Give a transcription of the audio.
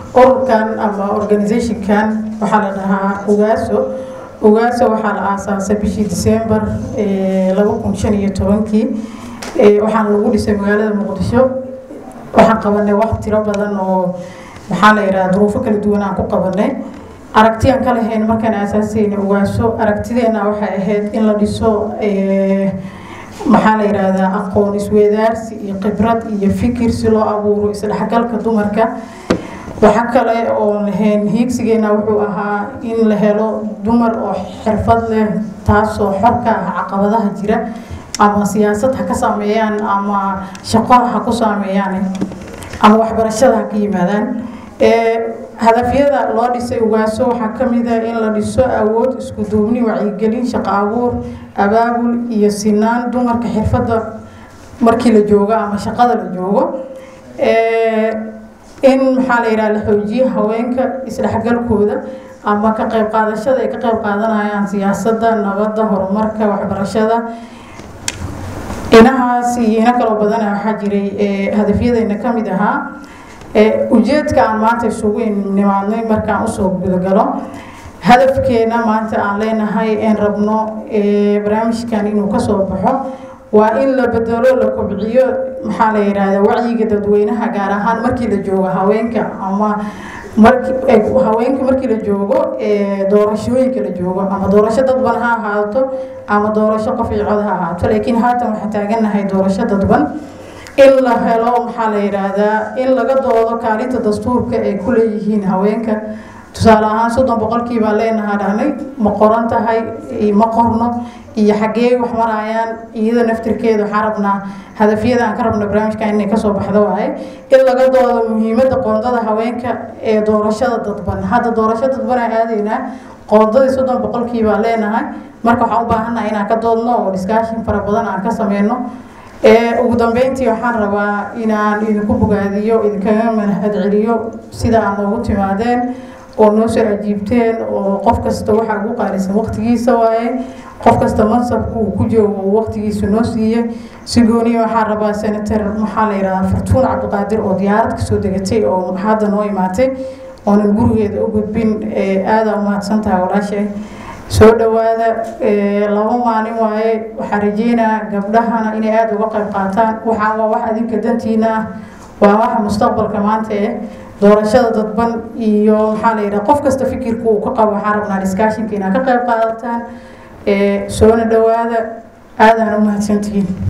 ururkan ama organizationkan waxaa la dhahaa ugaaso ugaaso waxaa la aasaasay bishii december laba kun shan iyo tobankii waxaana lagu dhisay magaalada muqdisho waxaan qabanay wax tiro badan oo maxaa la yidhaha duruufo kala duwan aan ku qabanay aragtiyaan ka lahayn markaan aasaasayna ugaaso aragtideena waxay ahayd in la dhiso maxaa la yidhaahdaa aqoon isweedaarsi iyo khibrad iyo fikir si loo abuuro isdhexgalka dumarka waxa kale oo lahayn hiigsigeena wuxuu ahaa in la helo dumar oo xirfad leh taasoo xor ka ah caqabadaha jira ama siyaasad ha ka saameeyaan ama shaqo ha ku saameeyaan ama waxbarashada ha ka yimaadaan hadafyada loo dhisay ugaaso waxaa ka mid ah in la dhiso awood isku duubni wacyigelin shaqo abuur abaabul iyo sinaan dumarka xirfadda markii la joogo ama shaqada la joogo in maxaa la yidhaha la xoojiyo haweenka isdhexgalkooda ama ka qayb qaadashada ay ka qayb qaadanayaan siyaasadda nabadda horumarka waxbarashada inahaas iyo ino kaloo badana waxaa jiray hadafyadeena ka mid ahaa ujeedka aan maanta isugu nimaadnay markaan usoo gudagalo hadafkeena maanta aan leenahay een rabno barnaamijkan inuu kasoo baxo waa in la bedelo la kobciyo maxaa la yidhaahdaa wacyiga dadweynaha gaar ahaan markii la joogo haweenka ama haweenka markii la joogo doorashooyinka la joogo ama doorasho dadban ha ahaato ama doorasho qof iyo cod ha ahaato laakiin haatan waxaan taaganahay doorasho dadban in la helo maxaa la yidhaahdaa in laga doodo kaalinta dastuurka ay ku leeyihiin haweenka tusaale ahaan soddon boqolkii baan leenahaa dhahnay ma qoran tahay ma qorno iyo xaggee wax marayaan iyada naftirkeeda waxaan rabnaa hadafyada aan ka rabno barnaamijka inay kasoo baxdo waaye in laga doodo muhiimadda qoondada haweenka ee doorashada dadban hadda doorasho dadban aan aadaynaa qoondadii soddon boqolkii baan leenahay marka waxaan u baahannaha inaan ka doodno oo discussion fara badan aan ka sameyno ugu dambeyntii waxaan rabaa inaan idinku bogaadiyo idinkaga mahad celiyo sida aad noogu timaadeen oo noo soo ajiibteen oo qof kasta waxaa ugu qaalisan waqtigiisa waaye qof kasta mansabka uu ku joogo uu waqtigiisa noo siiyey si gooniya waxaan rabaa senator maxaa la yidhahdaa fartuun cabdiqaadir oo diyaarad kasoo degatay oo hadda noo imaatay oonan gurigeeda u gudbin aada u mahadsan tahay walaashay soo dhawaada laba maalin waaye waxaan rajeynaa gabdhahana inay aada uga qayb qaataan waxaan waa wax adinka dantiina ah waa waxa mustaqbalka maanta eh doorashada dadban iyo maxaa la yidhaha qof kasta fikirka uu ka qabo waxaan rabnaa discussionka inaad ka qayb qaadataan soona dhawaada aadaan u mahadsantihiin